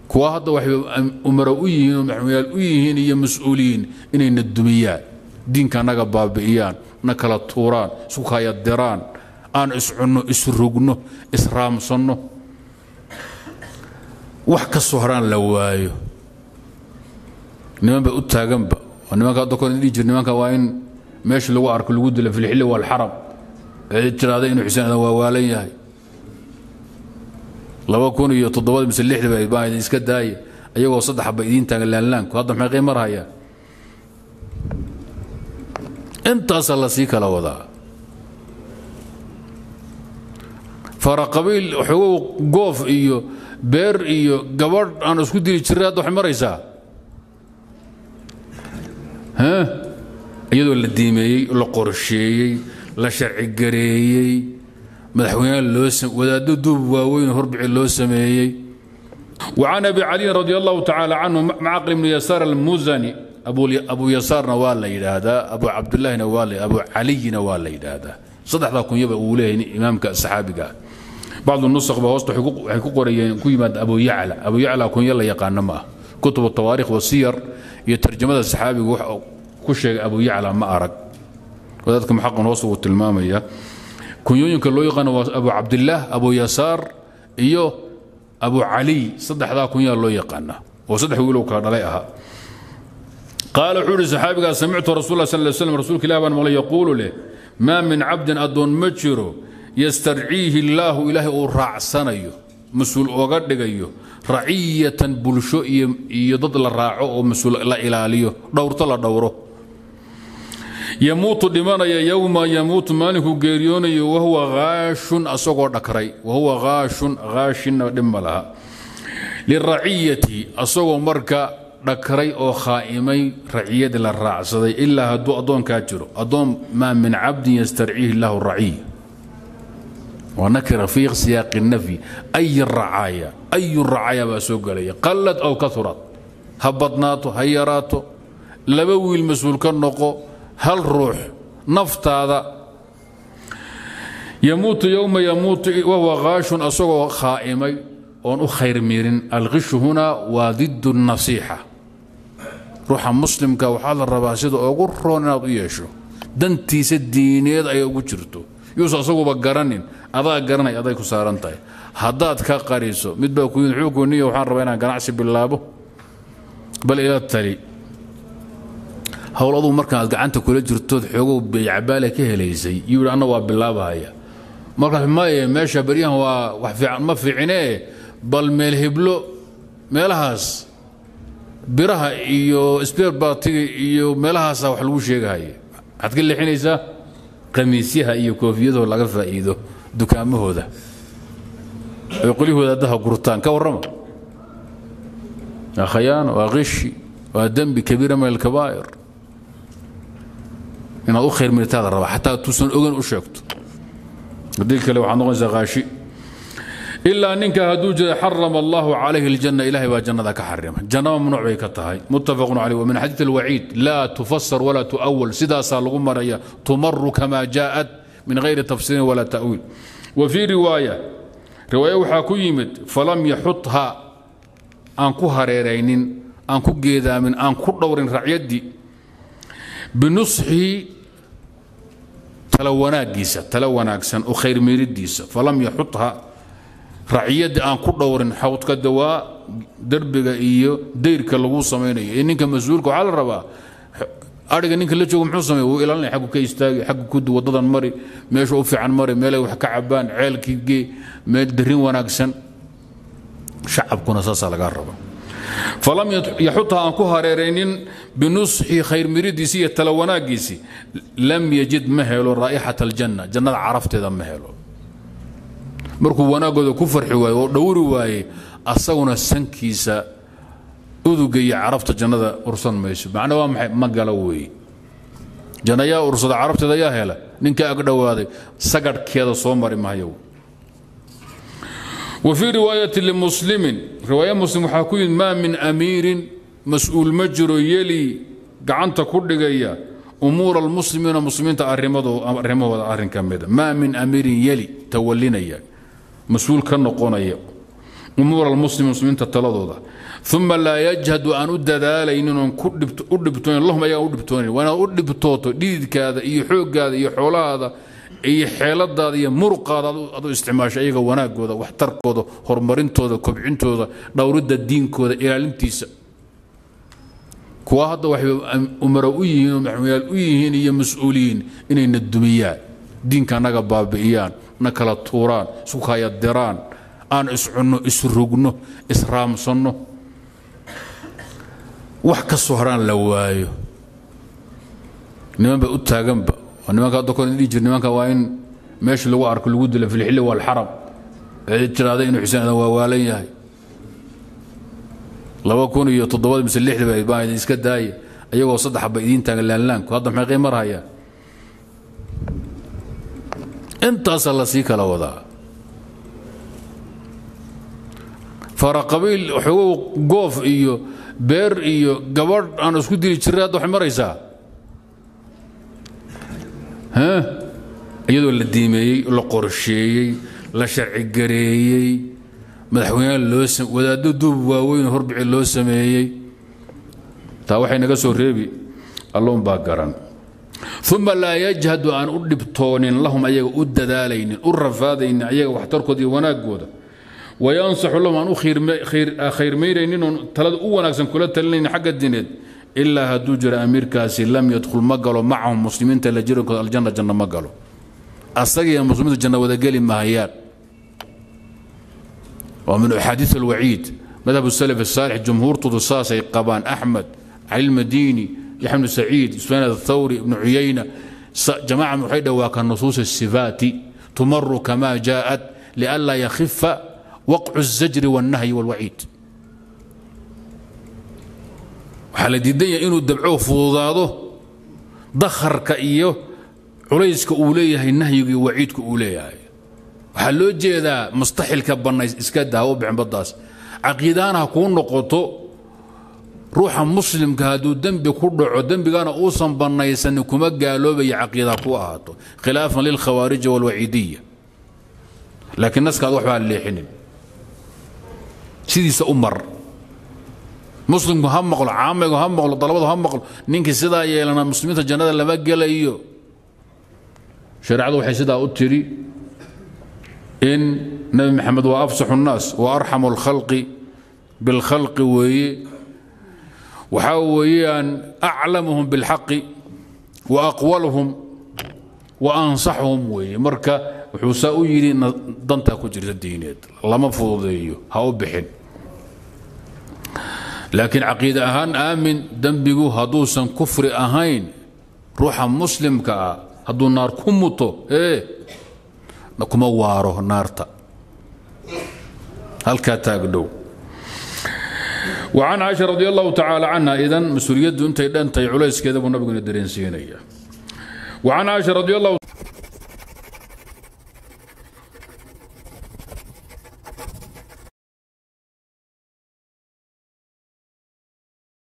kuwa hadda waxay umaro u yihiin oo maxmuyaal u yihiin iyo mas-uuliyiin inayna dumiyaan diinka naga baabi'iyaan na kala tuuraan isku kayadiraan aan iscunno isrugno israamsanno wax ka soo haraan la waayo niman ba u taaganba oo nimanka hadda kor dhihi jir nimanka waa in meesha lagu arko lagu dilo fi lxilli waalxaram ee tiraahda inuu xuseen adan waa waalan yahay laba kun iyo toddobada mise lixda baa idin iska daaya ayagoo saddex ba idiin taagan laanlaanku hadda maxay qiimar hayaan intaasaa la sii kala wadaa faraqabiil xogow goof iyo beer iyo gabadh aan isku dili jiray hadda waxay maraysaa iyadoo la diimeeyey la qorsheeyey la sharcigareeyey madaxweynaha loo wadaaddo duub waaweyn horbici loo sameeyey وعن أبي علي رضي الله تعالى عنه معقل بن يسار المزني أبو أبو يسارنا ولا يدادا أبو عبد الله نوال أبو علي نوال يدادا صدح ذاك يبقى أوليه إمامك الصحابي بعض النسخ بوسط حقوق حقوق قريين كيما أبو يعلى أبو يعلى كون يلا يقان ما كتب التواريخ والسير يترجم الصحابي كل شيء أبو يعلى ما أرق وذلك محق وصف التلمامية كون يمكن لو يقان أبو عبد الله أبو يسار إيوه abu caliy saddexdaa kunyaa loo yaqaana oo saddex wiilow kala dhalay ahaa qaala wuxuu ihi saxaabigaa samictu rasul sal ly slam rasuulka ilah baan maqlay yaquulu leh maa min cabdin addoon ma jiro yastarciihi illaahu ilaahay uu raacsanayo mas-uul oga dhigayo raciyatan bulsho iyo dad la raaco oo mas-uul la ilaaliyo dhowrto la dhowro yamuutu dhimanaya yowma yamuutu maalinkuu geeriyoonayo wahuwa haashun asagoo dhakray wahuwa haashun haashinna dhib ma laha liraciyati asagoo marka dhakray oo khaa'imay raciyadii la raacsaday ilaa hadduu addoonkaa jiro addoon maa min cabdin yastarciihi illahu raciy waa nakira fii siyaaqi nafyi ay racaaya ayu racaaya baa soo gelaya qallad aw kaurad ha badnaato ha yaraato laba wiil mas-uul ka noqo hal ruux naftaada yamuutu yowma yamuutu wahuwa haashun asagoo khaa'imay oon u khayr miirin alkhishu hunaa waa didu nasiixa ruuxa muslimka waxaa la rabaa sida ugu roon inaad u yeesho dantiisa diineed ay ugu jirto yuusa asaguba garanin adaa garanay aday ku saaran tahay haddaad ka qariso mid baa ku yimid xukunniya waxaan rabaa inaan ganacsi bilaabo bal ila tali howl aduu markaaad gacanta kula jirtood xoogow beycabaale ka helaysay yuu yidhi anna waa bilaabahaya markaas maye meesha baryahan waa wax fiican ma fiicinee bal meel heblo meelahaas biraha iyo sbeer baatiga iyo meelahaasa wax lagu sheegahaya maxaad ka leexinaysaa khamiisyaha iyo koofiyadoo laga faa'iido dukaamahooda ay qolyahooda haddaha gurtaan ka warrama waa khayaano waa qishi waa dembi kabiira min alkabaa'ir inaad u khayr mirtaada rabaa xataa tuusan ogan u sheegto haddii kale waxaad noqonaysaa qaashi ilaa ninka hadduu jira xarama allahu calayhi aljanna ilahay baa jannada ka xarima janna mamnuuc bay ka tahay muttafaqun caleyh wamin xadiid alwaciid laa tufasar walaa tu'awal sidaasaa lagu maraya tumaru kama jaa'at min gayri tafsiirin walaa ta'wiil wa fii riwaaya riwaaya waxaa ku yimid falam yaxutha aan ku hareeraynin aan ku geedaamin aan ku dhowrin racyaddii binusxihi tala wanaagiisa tala wanaagsan oo khayr miiridiisa falam yaxutha raciyaddii aan ku dhowrin xawdka dawaa derbiga iyo dayrka lagu samaynayo ee ninka mas-uulka waxaa la rabaa ariga ninka la joogo muxuu sameey wuu ilaalinaya xaggu ka istaagi xaggu kudi waddadan mari meesha u fiican mari meelay wax ka cabaan ceelkii gee meel darin wanaagsan shacabkuna saasaa lagaa raba falam yaxutha aan ku hareeraynin binusxi khayr miridiisi iyo tala wanaagiisi lam yajid ma helo raa'ixata aljanna jannada carafteeda ma helo markuu wanaagooda ku farxi waaye oo dhowri waaye asaguna sankiisa uduga iyo carafta jannada ursan mayso macna waa maxay ma gala weeye janna yaa ursada carafteeda yaa hela ninka ag dhowaaday sagadhkeeda soo mari mahayo وفي رواية لمسلم رواية مسلم وحاكوين ما من أمير مسؤول مجر يلي قعنت كل جيا أمور المسلمين المسلمين تأرمضوا أرمضوا أرن كمدا ما من أمير يلي تولينا يا مسؤول كان قونيا umuur almuslim muslimiinta taladooda uma laa yajhadu aan u dadaalaynin oon u dhibtoonin lahum ayaga u dhibtoonin waa inaad u dhibtooto dhididkaada iyo xooggaada iyo xoolahaada iyo xeeladaada iyo muruqaada adu isticmaasho ayaga wanaagooda waxtarkooda horumarintooda kobcintooda dhowridda diinkooda ilaalintiisa kuwa hadda waxay umaro u yihiin oo maxmuyaal u yihiin iyo mas-uuliyiin inayna dumiyaan diinka naga baabi'iyaan na kala tuuraan isku kayadiraan aan iscunno isrugno israamsanno wax ka soo haraan la waayo niman ba u taaganba nimanka hadda kor dhihi jir nimanka waa in meesha lagu arko lagu dilo filxilli waalxaram ee tiraada inuu xuseen adan waa waalan yahay laba kun iyo toddobada mise lixdaba baa idin iska daaya ayagoo saddex ba idiin taagan laanlaanku hadda maxay qiimar hayaan intaasaa la sii kala wadaa faraqabiil xogow goof iyo beer iyo gabadh aan isku dili jiray hadda waxay maraysaa iyadoo la diimeeyey la qorsheeyey la sharcigareeyey madaxweyneha loo wadaaddo duub waaweyn horbici loo sameeyey taa waxay naga soo reebi alloon baa garan uma laa yajhadu aan u dhibtoonin lahum ayaga u dadaalaynin u rafaadaynin ayaga waxtarkooda iyo wanaagooda wayansaxu lahum aan u khayrmaynaynin oon talada u wanaagsan kula talinaynin xagga dineed ilaa hadduu jiro amiirkaasi lam yadkhul ma galo macahum muslimiinta la jirankooda aljanna janna ma galo asagiiyo muslimiintu janna wadageli mahayaan waa min axaadiis alwaciid madhab salaf asaalix jumhuurtoodu saasay qabaan axmed cali lmadiini yaxya bnu saciid sufyaan athawri ibnu cuyayna jamaca waxay dhowaa ka nusuus asifaati tumaru kama jaءat lianlaa yakhifa waqcu الzajri wاlnahyi wاlwaciid waxaa la diidan yahay inuu dabco fududaado dakharka iyo culayska uu leeyahay nahyiga iyo waciidka uu leeyahay waxaa loo jeedaa mustaxilka bannays iska daawo bixin baddaas caqiidaana ha kuu noqoto ruuxa muslimka hadduu dembi ku dhaco dembigana uusan bannaysanin kuma gaaloobaya caqiida ku ahaato khilaafan lilkhawaariji walwaciidiya laakiin naskaad waxbaa leexinin sidiisa u mar muslimku ha maqlo caamaygu ha maqlo dalabadu ha maqlo ninkii sidaa yeelana muslimiinta jannada lama gelayo shareecadu waxay sidaa u tidhi in nebi maxamed waa afsaxu nnaas wa arxamu alkhalqi bilkhalqi weeye waxaa weeyaan aclamuhum bilxaqi wa aqwaluhum wa ansaxuhum weeye marka wuxuu saa u yidhi dantaa ku jirta diineed lama fududeeyo ha u bixin laakiin caqiide ahaan aamin dembigu hadduusan kufri ahayn ruuxa muslimka ah hadduu naar ku muto ee kuma waaro naarta halkaa taagdhow وعن عائشة رضي الله تعالى عنها إذن مسؤوليته أنت أنت عليس كذا ونبي درين سينية وعن عائشة رضي الله